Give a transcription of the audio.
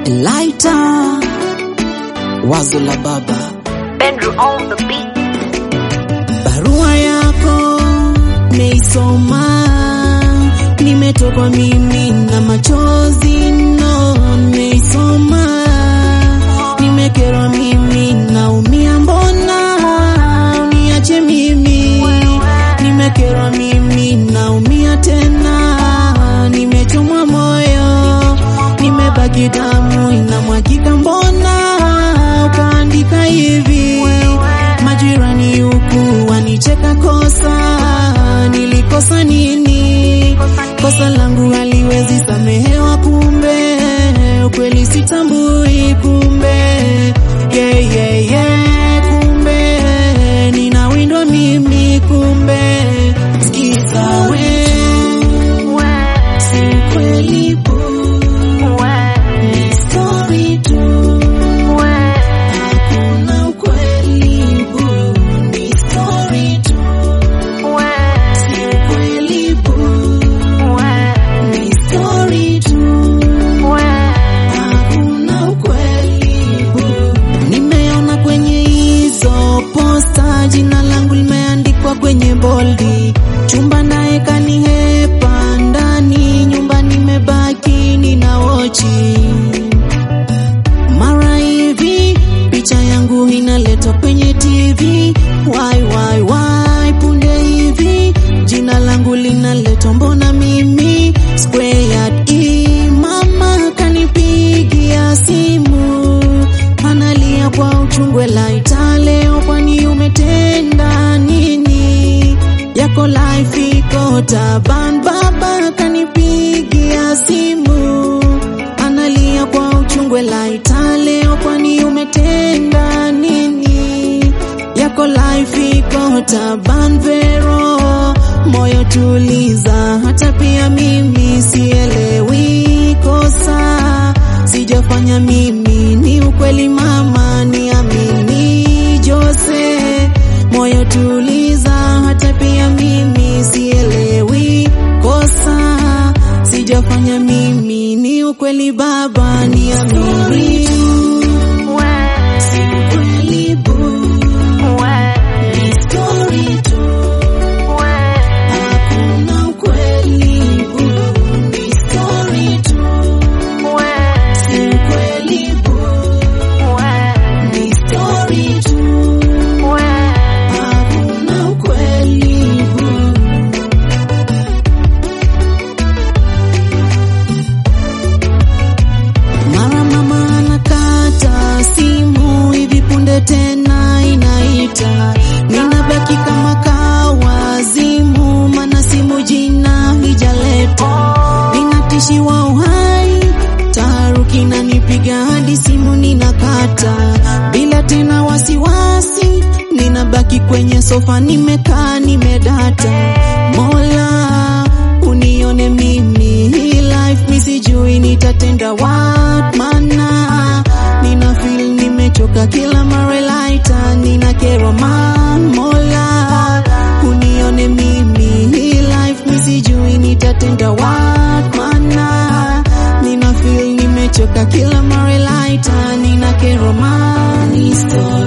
Laita wazo la baba, Bedroom on the beat. barua yako meisoma, nimetokwa mimi na machozi no, meisoma, nimekerwa mimi, naumia, mbona uniache mimi, nimekerwa mimi, naumia tena, nimechomwa moyo, nimebaki damu inamwagika, mbona ukaandika hivi? Majirani huku wanicheka, kosa nilikosa nini? Kosa langu haliwezi samehewa, kumbe ukweli sitambui, kumbe yeah, yeah, yeah, kumbe ninawindwa mimi, kumbe sikiza we, si kweli boo, ni story tu, hakuna ukweli boo, ni story tu, si kweli boo, ni story tu, hakuna ukweli boo. Nimeona kwenye hizo posta jina langu limeandikwa kwenye boldi, chumba naye kanihepa ndani, nyumba nimebaki nina wochi mara hivi picha yangu inaletwa kwenye TV, why why why, punde hivi jina langu linaletwa, mbona mimi squared e, mama kanipigia simu analia kwa uchungu, Laita leo, kwani umetenda nini? Yako life iko taban, baba kanipigia simu analia kwa uchungu, Laita leo, kwani umetenda nini? Yako life iko taban, Vero, moyo tuliza, hata pia mimi sielewi kosa sijafanya mimi, ni ukweli mama, niamini Jose, moyo tuliza, hata pia mimi sielewi kosa sijafanya mimi, ni ukweli baba, niamini si ukweli boo, ni story tu, hakuna ukweli boo, ni story tu, si ukweli boo, ni story tu, hakuna ukweli boo. Mara mama anakata simu hivi punde tena inaita, ninabaki kama kawazimu, mana simu jina hijaleta, ninatishiwa uhai, taharuki nanipiga hadi simu ninakata, bila tena wasiwasi, ninabaki kwenye sofa nimekaa nimedata, Mola unione mimi hii life mi sijui nitatenda what mana nina feel nimechoka kila mara Laita nina kero man Mola unione mimi hii life mi sijui nitatenda what mana nina feel nimechoka kila mara Laita nina kero man Ni story